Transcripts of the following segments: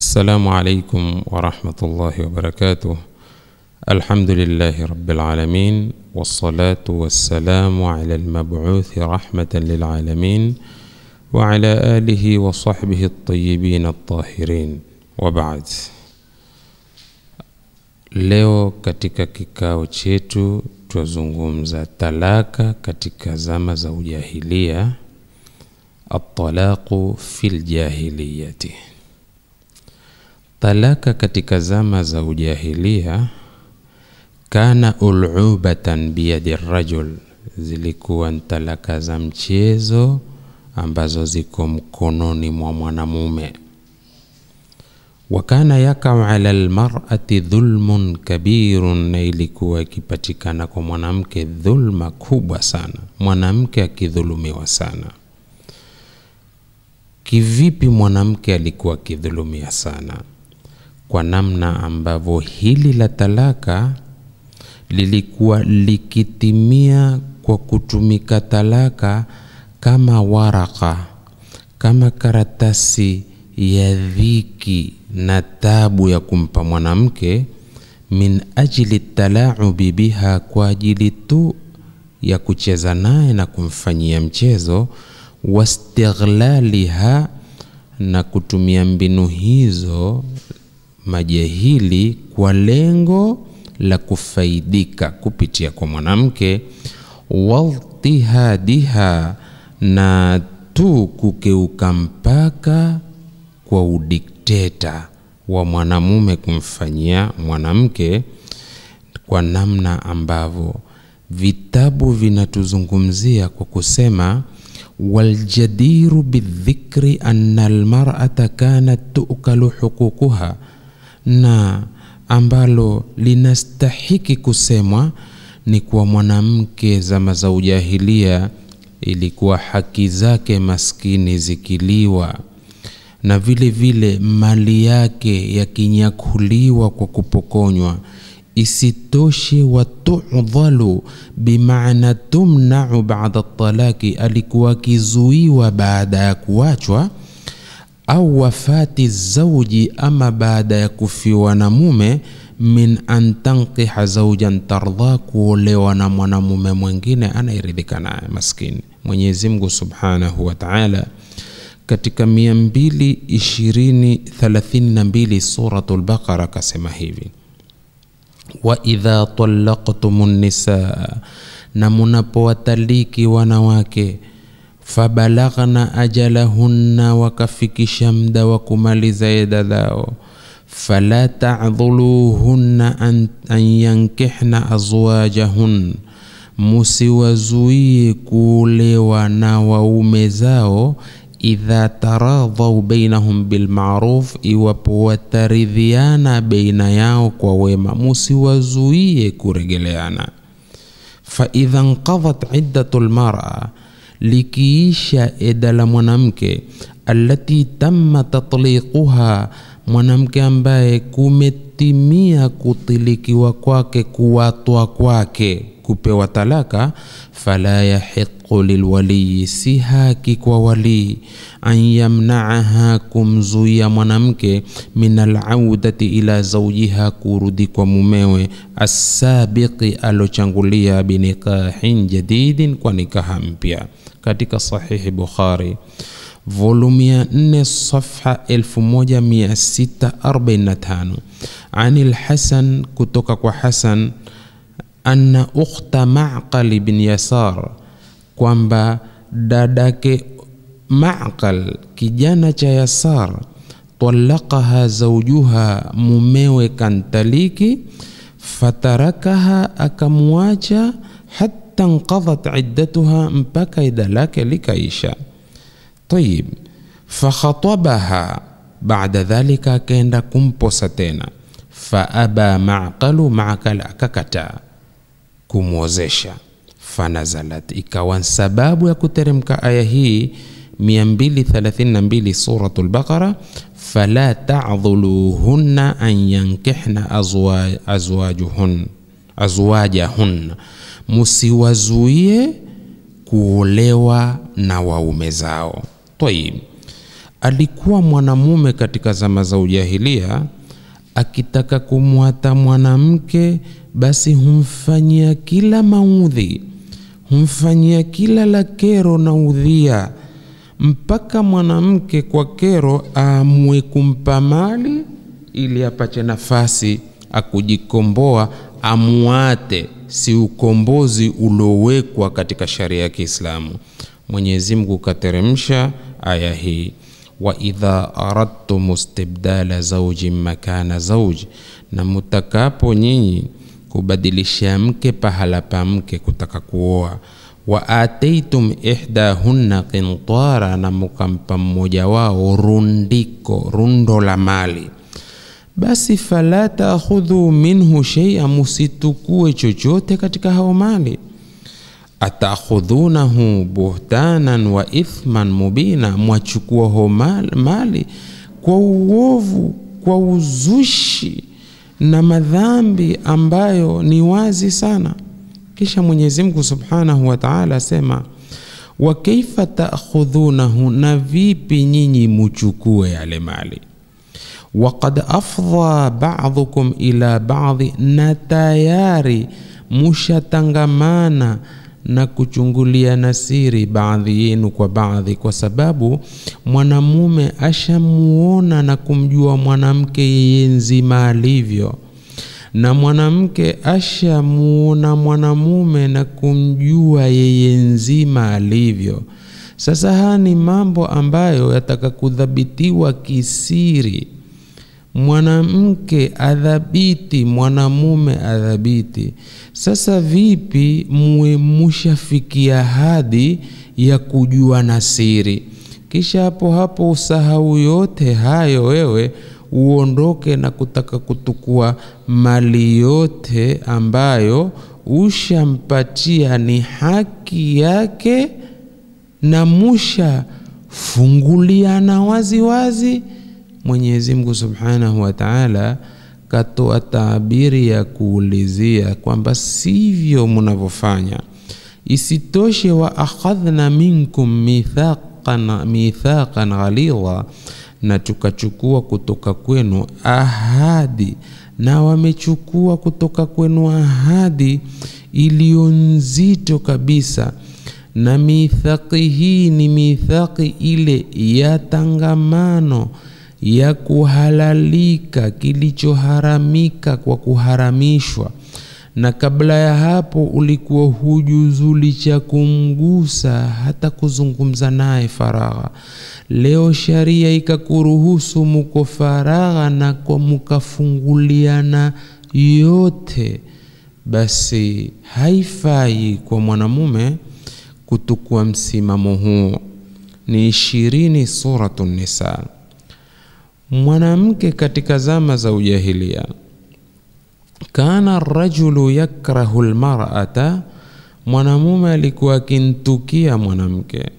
السلام عليكم ورحمة الله وبركاته الحمد لله رب العالمين والصلاة والسلام على المبعوث رحمة للعالمين وعلى آله وصحبه الطيبين الطاهرين وبعد Leo katika kikao chetu twazungumza talaka katika zama za ujahilia, atalaqu fil jahiliyati. Talaka katika zama za ujahilia kana ulubatan biyadi rajul, zilikuwa ni talaka za mchezo ambazo ziko mkononi mwa mwanamume wakana yakau ala lmarati dhulmun kabirun, na ilikuwa ikipatikana kwa mwanamke dhulma kubwa sana, mwanamke akidhulumiwa sana. Kivipi mwanamke alikuwa akidhulumia sana? Kwa namna ambavyo hili la talaka lilikuwa likitimia kwa kutumika talaka kama waraka, kama karatasi ya dhiki na tabu ya kumpa mwanamke, min ajli talaubi biha, kwa ajili tu ya kucheza naye na kumfanyia mchezo, wastighlaliha, na kutumia mbinu hizo majahili kwa lengo la kufaidika kupitia kwa mwanamke, waltihadiha, na tu kukeuka mpaka kwa udikteta wa mwanamume kumfanyia mwanamke, kwa namna ambavyo vitabu vinatuzungumzia kwa kusema waljadiru bidhikri anna almar'ata kanat tukalu huququha, na ambalo linastahiki kusemwa ni kuwa mwanamke zama za ujahilia ilikuwa haki zake maskini zikiliwa na vile vile mali yake yakinyakuliwa kwa kupokonywa. Isitoshe, watudhalu bimaana tumnau baada talaki, alikuwa akizuiwa baada ya kuachwa, au wafati zauji, ama baada ya kufiwa na mume, min an tankiha zaujan tardha, kuolewa na mwanamume mwingine anayeridhika naye maskini. Mwenyezi Mungu subhanahu wa ta'ala katika mia mbili ishirini thelathini na mbili Suratul Baqara akasema hivi, wa idha talaqtumu nisaa, na munapowataliki wanawake, fabalaghna ajalahunna, wakafikisha muda wa kumaliza eda zao, fala ta'dhuluhunna an, an yankihna azwajahun, musiwazuie kuolewa na waume zao idha taradhau bainahum bilmaruf, iwapo wataridhiana baina yao kwa wema, musiwazuie kuregeleana. Fa idha nqadhat iddatu lmara, likiisha eda la mwanamke, allati tamma tatliquha, mwanamke ambaye kumetimia kutilikiwa kwake, kuwatwa kwake, kupewa talaka, fala yahiqu lilwaliyi, si haki kwa walii an yamnaaha, kumzuia mwanamke min alaudati ila zaujiha, kurudi kwa mumewe, assabiqi, alochangulia, binikahin jadidin, kwa nikaha mpya. Katika Sahihi Bukhari volumu ya 4 safha 1645 ani lhasan, kutoka kwa Hasan anna ukhta Maqal bin Yasar, kwamba dadake Maqal kijana cha Yasar, talaqaha zawjuha, mumewe kantaliki, fatarakaha, akamwacha, hatta nqadhat iddatuha, mpaka ida lake likaisha. Tayib, fakhatabaha, baada dhalika akaenda kumposa tena, faaba Maqalu, Maqal akakataa kumwozesha fanazalat, ikawa sababu ya kuteremka aya hii 232 Suratul Baqara, fala ta'dhuluhunna an yankihna azwajuhun azwajahun, musiwazuie kuolewa na waume zao. Tayib, alikuwa mwanamume katika zama za ujahilia akitaka kumwata mwanamke basi humfanyia kila maudhi humfanyia kila la kero na udhia mpaka mwanamke kwa kero aamue kumpa mali ili apate nafasi akujikomboa amuate si ukombozi uliowekwa katika sharia ya kiislamu mwenyezi mungu kateremsha aya hii waidha aradtum istibdala zaujin makana zauji na mutakapo nyinyi kubadilisha mke pahala pa mke kutaka kuoa wa ataitum ihdahunna qintara na mukampa mmoja wao rundiko rundo la mali basi fala taakhudhu minhu sheia musitukue chochote katika hao mali atakhudhunahu buhtanan wa ithman mubina mwachukua ho mali kwa uovu kwa uzushi na madhambi ambayo ni wazi sana kisha mwenyezi mungu subhanahu wa taala asema wa kaifa taakhudhunahu na vipi nyinyi muchukue yale mali waqad afdha badukum ila badi na tayari mushatangamana na kuchunguliana siri baadhi yenu kwa baadhi kwa sababu mwanamume ashamuona na kumjua mwanamke yeye nzima alivyo na mwanamke ashamuona mwanamume na kumjua yeye nzima alivyo sasa haya ni mambo ambayo yataka kudhabitiwa kisiri mwanamke adhabiti mwanamume adhabiti sasa vipi muwe mushafikia hadi ya kujua na siri kisha hapo hapo usahau yote hayo wewe uondoke na kutaka kutukua mali yote ambayo ushampatia ni haki yake na musha funguliana wazi wazi mwenyezi mungu subhanahu wa taala katoa taabiri ya kuulizia kwamba sivyo mnavyofanya isitoshe wa akhadhna minkum mithaqan, mithaqan ghalidha na tukachukua kutoka kwenu ahadi na wamechukua kutoka kwenu ahadi iliyo nzito kabisa na mithaqi hii ni mithaqi ile ya tangamano ya kuhalalika kilichoharamika kwa kuharamishwa na kabla ya hapo ulikuwa hujuzuli cha kumgusa hata kuzungumza naye faragha leo sharia ikakuruhusu muko faragha na kwa mukafunguliana yote basi haifai kwa mwanamume kutukua msimamo huo ni ishirini suratu nisa mwanamke katika zama za ujahilia kana rajulu yakrahu lmarata mwanamume alikuwa akintukia mwanamke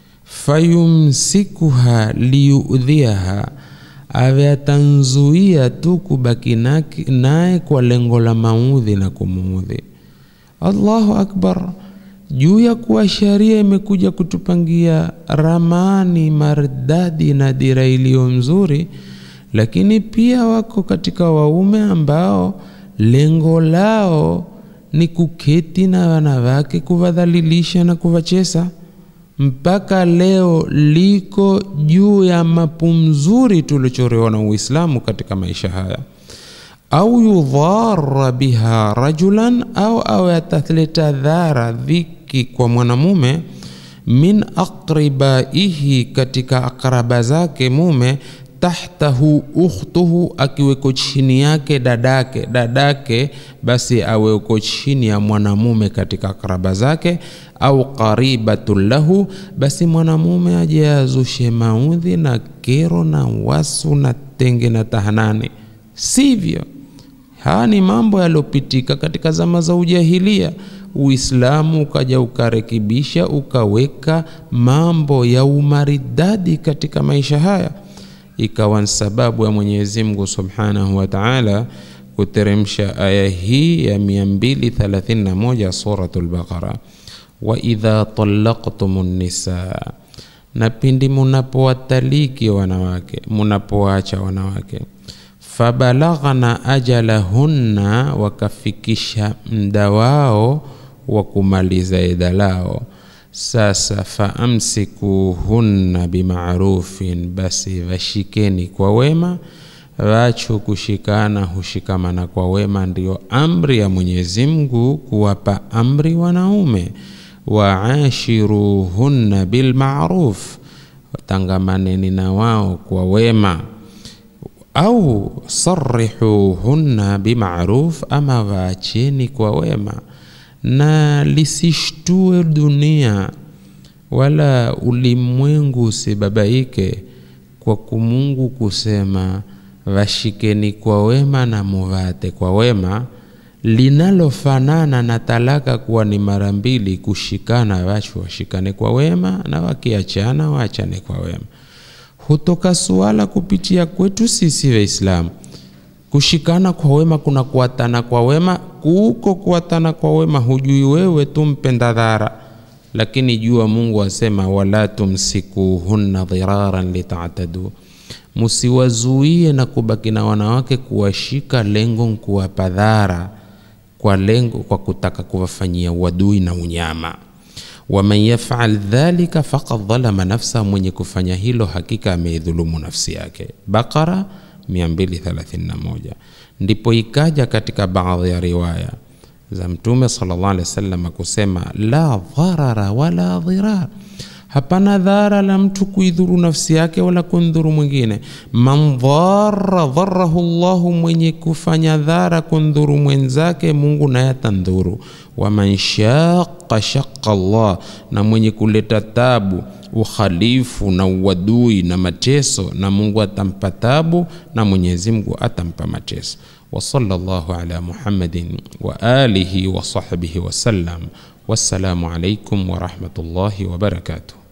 fayumsikuha liyudhiaha awe atanzuia tu kubaki naye kwa lengo la maudhi na kumuudhi allahu akbar juu ya kuwa sharia imekuja kutupangia ramani maridadi na dira iliyo nzuri lakini pia wako katika waume ambao lengo lao ni kuketi na wanawake kuwadhalilisha na kuwachesa mpaka leo liko juu ya mapumzuri tuliochorewa na uislamu katika maisha haya au yudhara biha rajulan au awe ataleta dhara dhiki kwa mwanamume min aqribaihi katika akraba zake mume tahtahu ukhtuhu akiweko chini yake dadake dadake basi aweko chini ya mwanamume katika akraba zake au qaribatun lahu basi mwanamume aje azushe maudhi na kero na wasu na tenge na tahanani sivyo haya ni mambo yaliyopitika katika zama za ujahilia uislamu ukaja ukarekebisha ukaweka mambo ya umaridadi katika maisha haya ikawa ni sababu ya mwenyezi mungu subhanahu wa taala kuteremsha aya hii ya 231 suratu lbaqara waidha talaqtum nisaa na pindi munapowataliki wanawake munapoacha wanawake fabalaghna ajalahunna wakafikisha mda wao wa kumaliza eda lao sasa faamsikuhunna bimarufin basi vashikeni kwa wema wacho kushikana hushikamana kwa wema ndiyo amri ya mwenyezi mungu kuwapa amri wanaume waashiruhunna bilmaruf tangamaneni na wao kwa wema au sarihuhunna bimaruf ama waacheni kwa wema na lisishtue dunia wala ulimwengu usibabaike kwa kumungu kusema washikeni kwa wema na muvate kwa wema linalofanana na talaka kuwa ni mara mbili kushikana wachu washikane kwa wema na wakiachana waachane kwa wema hutoka suala kupitia kwetu sisi waislamu kushikana kwa wema kuna kuatana kwa wema kuko kuatana kwa wema hujui wewe tu mpenda dhara lakini jua mungu asema wala tumsikuhunna dhiraran litatadu musiwazuie na kubaki na wanawake kuwashika lengo kuwapa dhara kwa lengo kwa kutaka kuwafanyia uadui na unyama waman yafal dhalika faqad dhalama nafsa mwenye kufanya hilo hakika ameidhulumu nafsi yake baqara 231 ndipo ikaja katika baadhi ya riwaya za mtume sallallahu alaihi wasallam kusema la dharara wala dhirar hapana dhara la mtu kuidhuru nafsi yake wala kundhuru mwingine man dhara dharahu llahu mwenye kufanya dhara kundhuru mwenzake mungu naye atandhuru waman shaqa shaqa llah na mwenye kuleta tabu ukhalifu na uadui na mateso na mungu atampa tabu na mwenyezi mungu atampa mateso وصلى الله على محمد وآله وصحبه وسلم والسلام عليكم ورحمة الله وبركاته